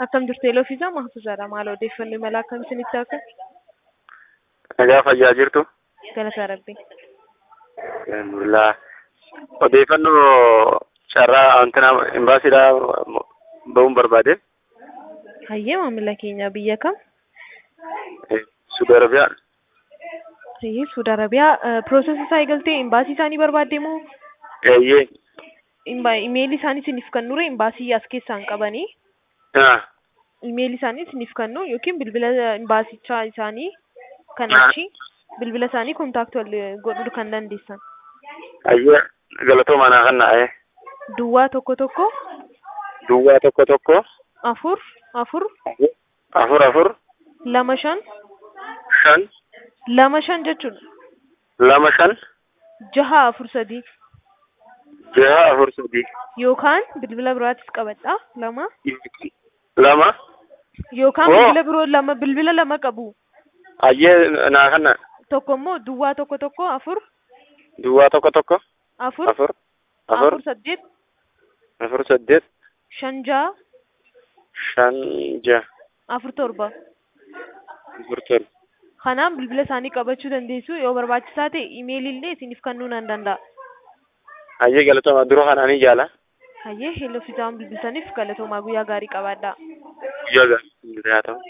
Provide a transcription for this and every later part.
Akkam jirtu eeloo fi isaa mahfuuzaadha. Maal odeeffannoo imala akkam isinitti akka? Nagaa fayyaa jirtu. Galataa Rabbii. Alhamdulillah. Odeeffannoo carraa wantina imbaasiidhaa ba'uun barbaade. Hayyee maamila keenya biyya kam? Suudi Arabiyaa. Hayyee Suudi Arabiyaa. Piroosesii isaa eegaltee imbaasii isaanii barbaadde moo Eeyyee. imeelii isaanii isiniif kennure imbaasii as keessaan qabanii Ah. imeelii isaanii isiniif kennu yookiin bilbila imbaasichaa isaanii kan Ah. achi bilbila isaanii kontaakti wal godhuu kan dandeessan. Ayyee galatoomaa naa kan na'e. Duwwaa tokko tokko Duwwaa tokko tokko afur afur afur afur lama shan shan lama shan jechuudha. lama shan Jaha afur sadii jaha afur sadii yookaan bilbila biraatis qabadha lama lama yookaan Oo. bilbila biroo lama bilbila lama qabu. ayyee naa kan na Tokko immoo duwwaa tokko tokko afur duwwaa tokko tokko afur afur afur afur saddeet afur saddeet shan jaha shan jaha afur torba. afur torba. Kanaaf bilbila isaanii qabachuu dandeessu yoo barbaachisaa ta'e imeelii illee isiniif kennuu nan danda'a. Ayyee galatoomaa dura kanaanii jaala. Hayyee hello fiizaan bilbiltaniif galatoomaa guyyaa gaarii qabaadhaa. Guyyaa gaarii haa ta'u.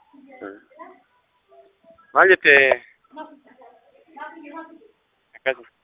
Maal jettee? Akkasuma.